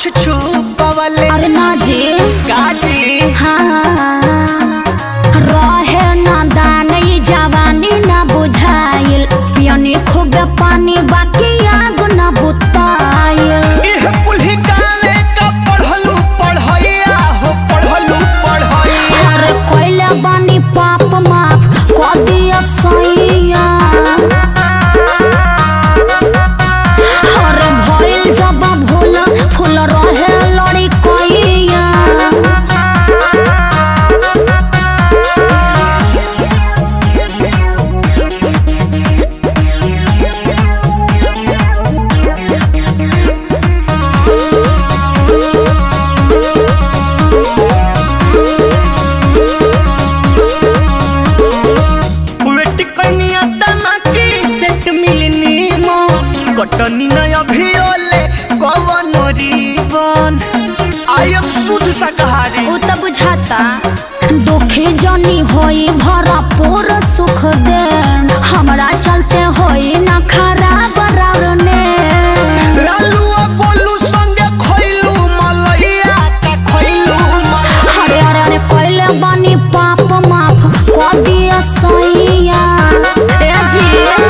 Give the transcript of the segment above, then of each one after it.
कुछ छुपवले अरे ना जी काजी हाँ रहे ना दान ई जवानी ना बुझाइल पियनी खूब पानी बाकी आग ना बुताइल इह कुल्ही गावे का पढ़लू पढ़ैया हो पढ़लू पढ़ैया अरे कोइला बानी पाप माफ कर दिया सैया अरे भइल जब भूल फूल रहे लड़ी कोइया वेट कनिया तना की सेट मिलनी मो कटनी न अभियोले कवन रीवन आई एम शुद्ध शाकाहारी उ त बुझाता दुखी जनी होई भरपूर सुख दे हमरा चलते होई ना खराब रावने लालू आ गोलू संगे खइलू मलैया का खइलू मलैया अरे अरे अरे कोइले बानी पाप माफ कर दिया सैया ए जी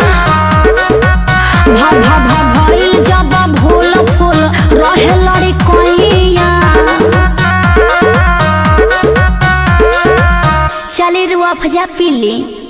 भा भा भा भइल जब भूल फूल रहे लड़ी कोइया चली रुआ फजा पीली